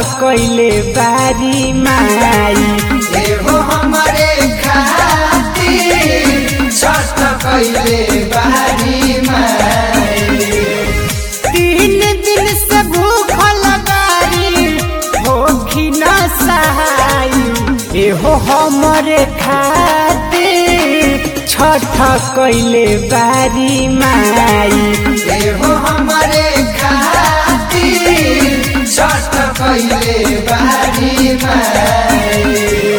कैले बारी माई एहो हमरे खातिर छठ कैले बारी माई तीन दिन से भूखल बारी होखी न सहाई एहो हमरे खातिर छठ कैले बारी माई एहो हमरे खातिर छठ कैले बारी माई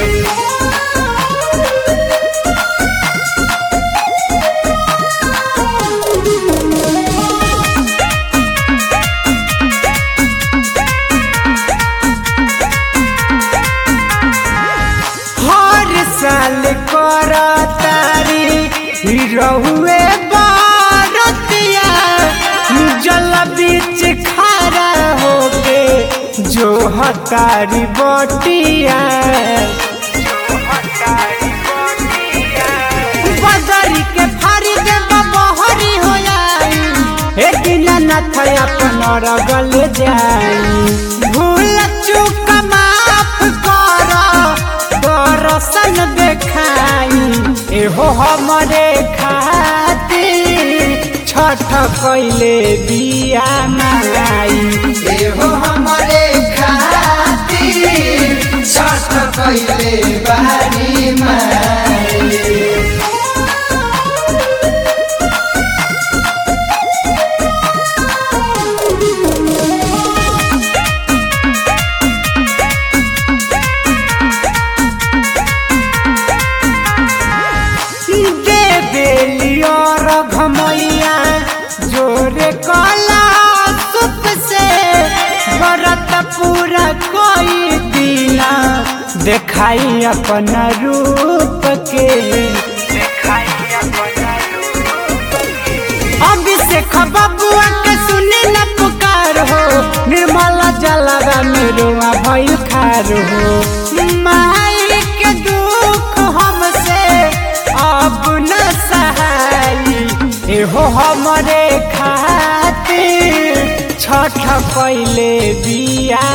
हर साल कर तारी रहुए बारतिया जल बीच खड़ा होके जो हतारी बटिया बदरी के फारी दे बहरी हो जाई एक नाथ अपन रगल जाई भूल चूक माफ कर दर्शन देखाई एहो हमरे खातिर छठ कैले बिया माई एहो हमरे खातिर छठ कैले बारी माई दे बेलियो रघमैया जोरे कला सुप से व्रत पूरा कोई दिना देखाई अपन रूप के अभिषेक बबुआ के सुनी न पुकार हो निर्मल जलवा मेरुआ भइल खार हो माई के दुख हमसे अब न सहाई एहो हमरे खातिर छठ कैले बिया